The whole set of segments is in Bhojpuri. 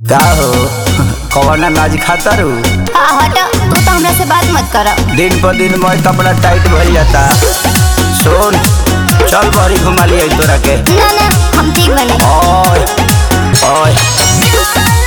का हो कौन अनाज खाता रू हाँ हट तू तो हमरा से बात मत कर दिन पर दिन मैं कपड़ा टाइट भइल जाता सुन चल बड़ी घुमा लिया तोरा के ना ना हम ठीक बने ओए ओए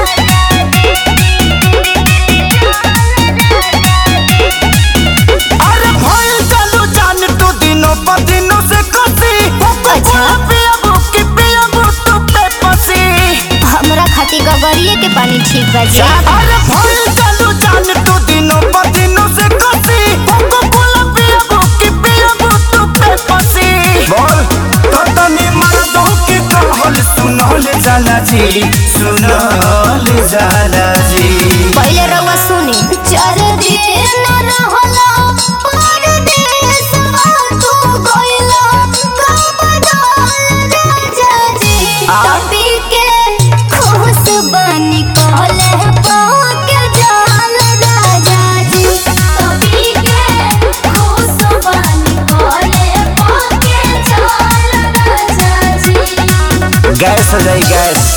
अरे भइल चालू जान तू दिनों पर दिनों से कसी अच्छा। पिया बुकी पिया तू पे पसी हमरा खातिर गगरिए के पानी ठीक बा जी अरे भइल चालू जान तू दिनों पर दिनों से कसी कोको कोला पिया बुकी पिया तू पे पसी बोल तो तनी मर्दों की कहल सुनल जाला जी सुनल जाला जी पहले रउआ सुनी चार दिन रहला परदेसवा तू गइला कबडाल राजा जी आ? तभी के खुश बनी कहले पाके जाल राजा जी तभी के खुश बनी कहले पाके जाल राजा जी गैस हो जाई गैस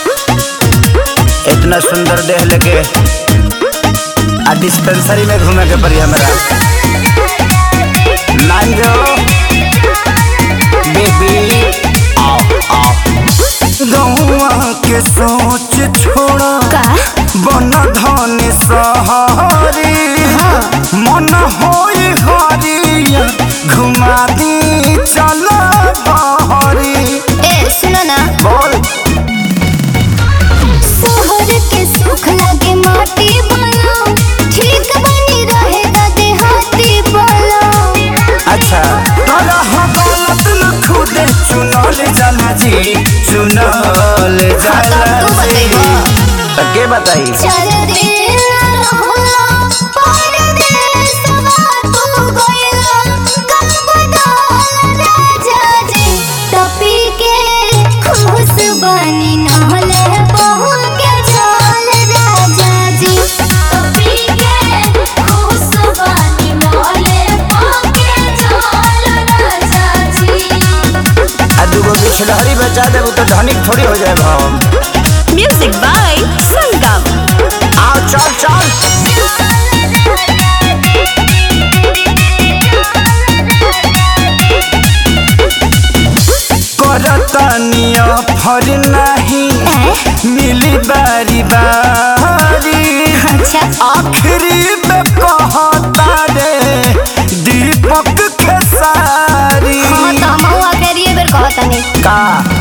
इतना सुंदर देह लेके आ डिस्पेंसरी में घूमे के पड़ी हमरा मान जाओ बेबी आओ आओ गौआ के सोच छोड़ा का बन धन सहारी मन होई हरिया घुमा दी चल बहरी ए सुनो ना बोल शहर के सुख लगे माटी बोलो ठीक बनी रहेगा देहाती बोलो अच्छा तोरा हो गलत न खुदे चुनल जाला जी चुनल जाला तू जी बतैबो। तो के बताई चल दिल रहला परदेसवा तू गइला कबडाल राजा जी टपी के खुश बनी नहले बहू के चाल राजा जी टपी के खुश बनी नहले बहू के चाल राजा जी आ दूगो बिछलहरी बचा देबू तो धनिक थोड़ी हो जाए हम Music by Sangam. आओ चल चल करतनिया फर नहीं मिली बारी बारी अच्छा आखिरी में कहता रे दीपक खेसारी हाँ तो हम हुआ करिए बेर कहता नहीं का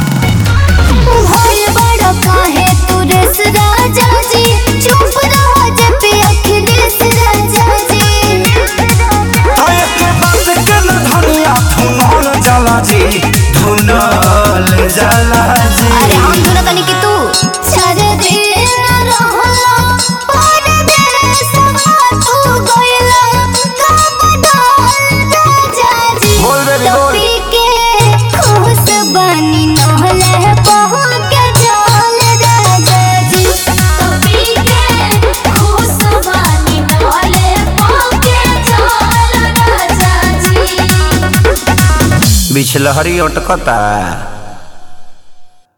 भोल बड़ा काहे तू रस राजा जी चुप रहो जब पे अखिलेश राजा जी तोय के बात के न धनिया धुनल जाला जी धुनल जाला जी अरे हम दोनों तनी कि तू चार दिन रहला परदेसवा तू गइला कबडाल राजा जी बोल बेबी, बोल। टोपी के खुश बनी नहले बहू के जाल राजा जी टोपी के खुश बनी नहले बहू के जाल राजा जी बिछलहरी अटकता